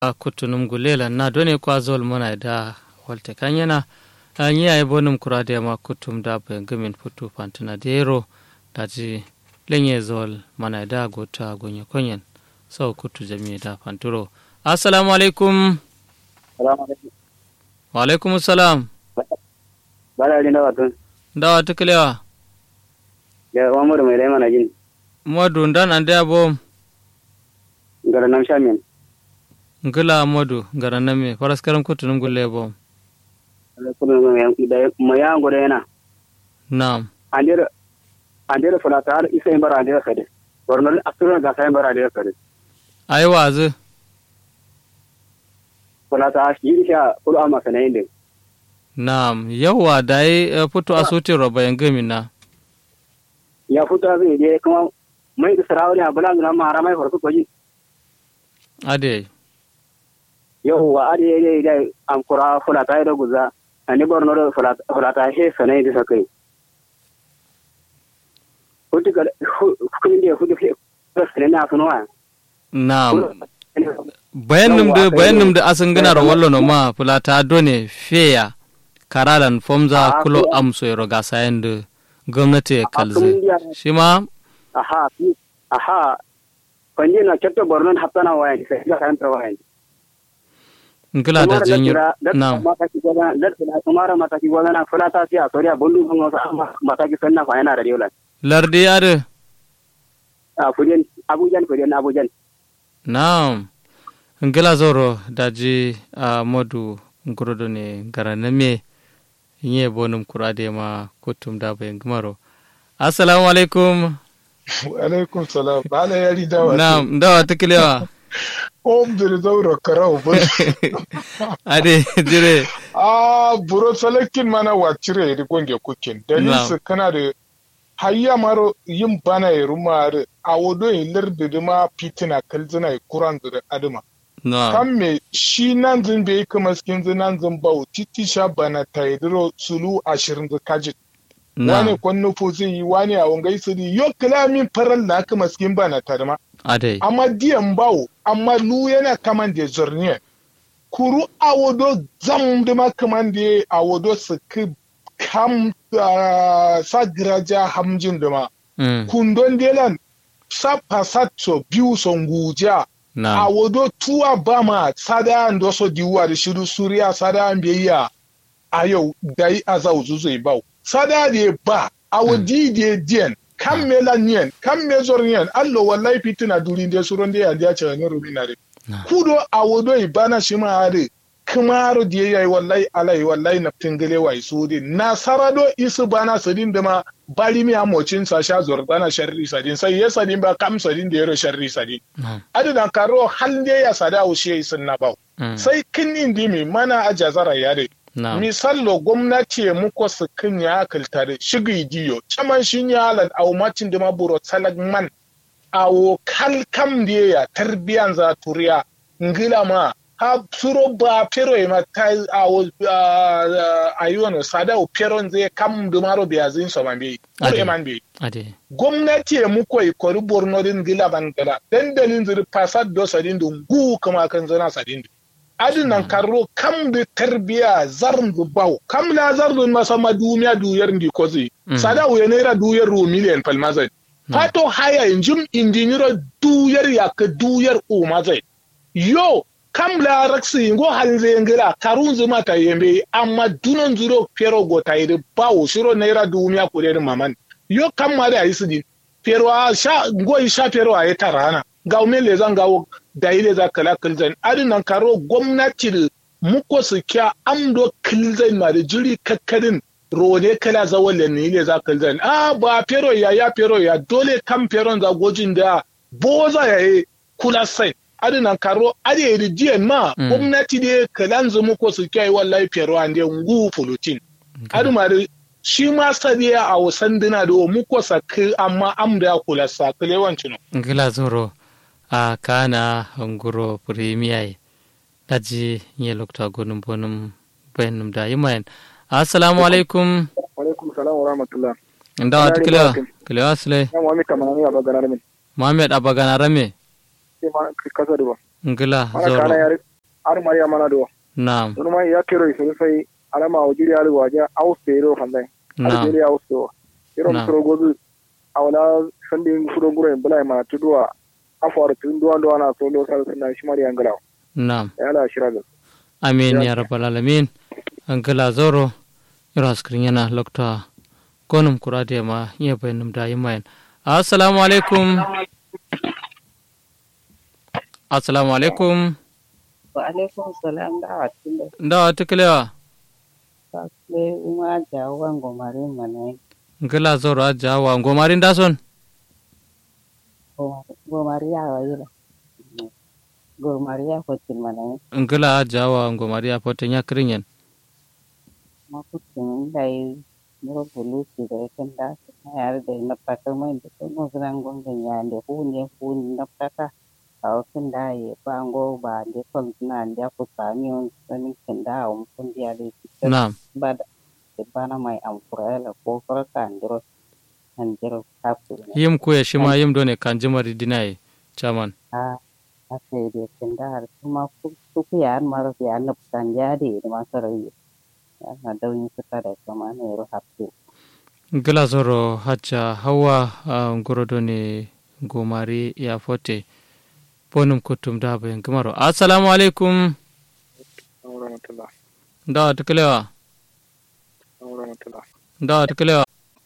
kutunum gulela na done kwa zol mana da walte kanyana anyi ay bonum kurade ma kutum da be gamin putu pantana dero daji lenye zol mana da gota gonye konyen sau kutu jami'a da fanturo assalamu alaikum wa alaikum salam bala ni dawa tun dawa tuklewa ya wa mu mai dai mana jin modu ndan ande abom gara nam shamin ngila modu gara name paraskaram kutunum gulle bom kuma da ma ya ngore yana na'am andira andira fulata har isa bara andira kade gornal asura ga sai bara andira kade ai wazu fulata shi sha kulu amma sanayin din na'am yawa dai fito asuti roba yangami na ya fito zai je kuma mai da sarawani a bulan nan ma haramai farko koji ade yau wa ade ne da an kura fulata da guza ani borno da fulata he sanayin da sakai hutu ga kun da hutu ke sanin na sunuwa na'am bayanum da bayanum da asan gana ro wallo no ma fulata done feya karalan fomza kulo amso yoro ga sayan da gwamnati ya kalze shi ma aha aha kwanje na cetto bornon haptana wayan sai ga kan wayan ngila da jinyo na'am kumara mataki gwana fulata siya soriya bundu kun wasa mataki sanna fa yana da diola lardi ade a fujen abujan fujen abujan na'am ngila zoro daji a modu ngurodo ne garaname nye bonum kurade ma kutum da bayan gumaro assalamu alaikum alaikum salam bala yari dawa na'am dawa tukilewa om dire zauro karau ba ade dire a buro salakin mana wacire ri gonge kukin dalil su kana da hayya maro yin bana ya rumar a wodo yin lardi ma fitina kalzina kuran da adama kan me shi nan zin bai kuma skin zin nan zin bau titi sha bana ta yadiro sulu ashirin da kajit wani kwanne fo zai yi wani a wangai su di yo kalamin faral na kuma skin bana ta dama amma diyan bau amma lu yana kaman da zorniya kuru a wado zam da ma kaman da a wado su ki kam sa giraja hamjin da ma kundon delan sa pasatso biyu son guja a wodo tuwa ba ma sada ndo so diwa da shiru suriya sada an biyayya a yau dai a zau zuzai bau sada de ba a wodi de dien kan me la nyen kan me zor nyen allo wallahi fitina duri de suron de ya dia cha ne rubina de kudo a wodo ibana shi ma ade kamaro de yayi wallahi alai wallahi na tingale wai su de na sarado isu bana sadin da ma bari mi amocin sa sha zordana sharri sadin sai ya sadin ba kam sadin da yaro sharri sadin adina karo hal ne ya sada ushe sun na bau sai kin indi mi mana a jazara ya de misallo gwamnati muko su kin ya kaltare shigi diyo caman shin ya alal au macin da maburo salag man awo kal kam da ya tarbiyan za turiya ngila ma ha suro ba pero ma ta awo ayuwa sada o pero zai kam dumaro biya zin so man bi kure man bi gwamnati ya muko i kori borno din gila bangala dan dalin zuri fasad do sadin dun gu kuma kan zana sadin adin nan karro kam da tarbiya zarn du baw kam la zarn ma sama duniya duyar ndi kozi sada o naira duyar ru miliyan palmazai fato haya injim injiniro duyar ya ka duyar o mazai yo kam la raksi ngo halze ngira karun zuma ta yembe amma dunon zuro pero go ta yede bawo shiro naira dumiya ko den maman yo kam ma da yisi pero a sha ngo sha pero a yata rana ga me le zan gawo da ile za kala kilzan adinan karo gwamnati da muko su kya amdo kilzan ma da jiri kakkarin rone kala zawalle ne ile za kilzan a ba pero ya ya pero ya dole kam pero za gojin da boza ya yi kula sai adinan karo ade yedi diyan ma gwamnati de kalan zumu ko su kai wallahi fiyarwa an de ngu fulutin adu ma shi ma sadiya a wasan dina da mu ko sakki amma am da kula sakile wancin ngila zoro a kana nguro premier daji nye lokta gonum bonum bayanum da yimayen assalamu alaikum alaikum salam wa rahmatullah ndawa tikila kila asle muhammad kamani abagana rame muhammad abagana rame kasa da ba ngila mana zoro kana yare ar mariya mana do na'am don ma ya kero isu sai alama wajiri al waja auste ro fandai na'am algeria auste iro Na'am. mutoro gozu awala sandin fudo guro en bula ma tudua afwar tun duwa duwa na so lo sal sunna shi mariya ngalaw na'am ya la shiraga amin ya Ya. rabbal alamin angala zoro ira skrin yana lokta gonum kurade ma iya bayanum da yimayen assalamu alaikum assalamu alaikum wa alaikum salam da watin da ndawa tiklewa fasle uma jawo wango mare mana ngala zoro aja wa ngomarin dason go maria wa yila go maria ko tin mana ngala aja wa ngomari apote nya kringen ma ku tin dai muro bulu si da kan da yar da na pata mai da ko mo gran gon ga ya de hu ne hu na pata aw kan da ye bango ba de kon na da ku sami on sani kan da on kun dia de na'am ba da bana mai amfura la ko farka andro andro kapu yim kuya shima yim done kanjimari dinai chaman a ase de kendar kuma kuku yan maro yan nap kan jadi de masarai na dawin suka da kama ne ro haptu ngala zoro haja hawa uh, ngoro done ngomari ya fote bonum kutum da bayan gamaro assalamu alaikum rahmatullah ndawa tiklewa rahmatullah ndawa tiklewa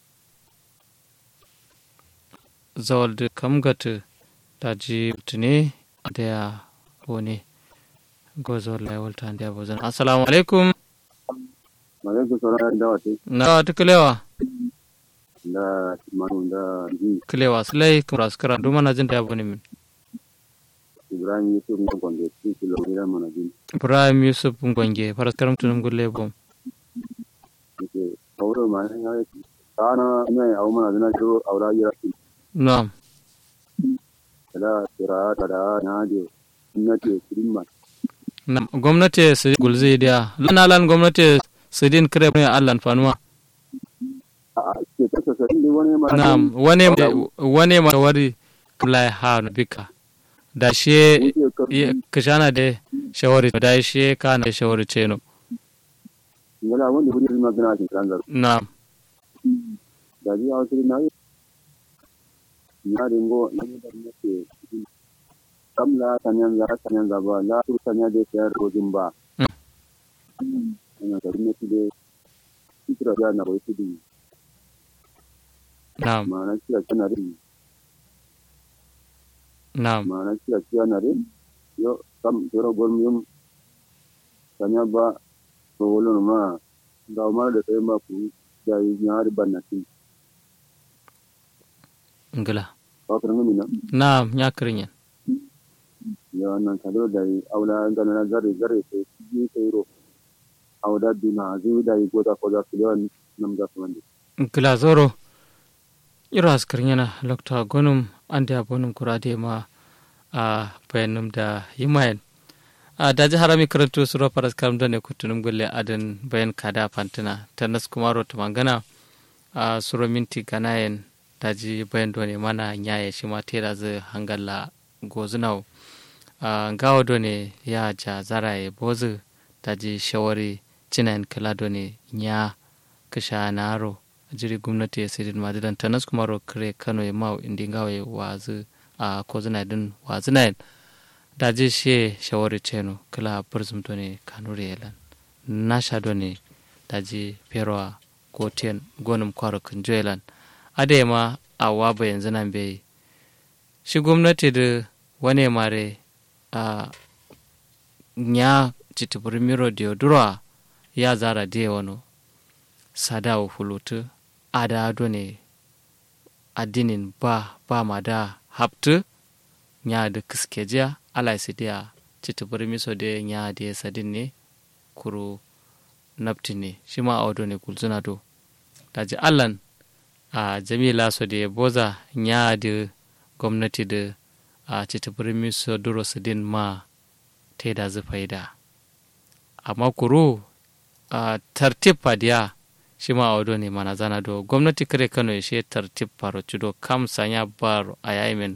zawalde kam gata daji tune da ya wone gozor la walta ndia bozan assalamu alaikum alaikum salam da wate ndawa tiklewa da manu da ji kilewa silai kuma skara duma na jin da bone min ibrahim yusuf na gonde ci kilo gira mana jin ibrahim yusuf ngonge faras karam tunum gulle bom ke kauro ma ne ya kana ne au mana dana jiro aura ya na'am da tira da da na je na ce kirimma na'am gwamnati su gulzi dia lana lan gwamnati su din kire ne allan fanuwa a ke kasa sai ne wani ma na'am wane wane ma wari kulai ha no bika da she ye- kishana de shawari da she kana shawari ceno ngala wanda wuri ma gana cin kan na'am da ji a wasu na yi na ringo na yi da nake kamla tanyan za tanyan za ba la tur tanya de sayar rojin ba ina da rinne de kitra ya na wai tudi na'am ma na kira kana rin na'am ma na kira kana rin yo kam toro gorm yum tanya ba to wolo ma da ma da sai ma ku ya yi nyari banati ngila ba ka ngami na na'am nya kirinyen ya wannan kadro da yi aula ngana na zare zare sai ji sai ro auda duna zu da yi goda ko da kiliyan nam da kuma ngila zoro iro askarinyana lokta gonum ande abonum kurade ma a bayanum da yimayen a daji harami karantu suro paras karam done kutunum gulle adan bayan kada fantina tanas kumaro tumangana a suro minti ganayen daji bayan done mana nyaye shima tera zu hangalla gozunaw a ngawo done ya ja zaraye bozu daji shawari cinayen kala done nya kisha naro jiri gwamnati ya sidin madidan tanas kumaro kare kano ya mau indi ngawe wazu a kozuna din wazuna daji she shawari ceno kala burzum done kanuri yelan nasha done daji perwa goten gonum kwaro kunjo yelan ade ma a waba yanzu nan bai shi gwamnati da wane mare a nya citibir miro diodura ya zara diya wano sadawo fulutu ada done addinin ba ba ma da haptu nya da kiskejiya ala su dia citibir miso da nya da sadin ne kuru nafti ne shi ma a ne kulzuna do daji allan a jamila so da boza nya da gwamnati da a citibir miso duro sadin ma ta da zufaida amma kuru a tartib fadiya shi ma a ne mana zana do gwamnati kare kano ya she tartib faro cido kam sanya baro a yayimin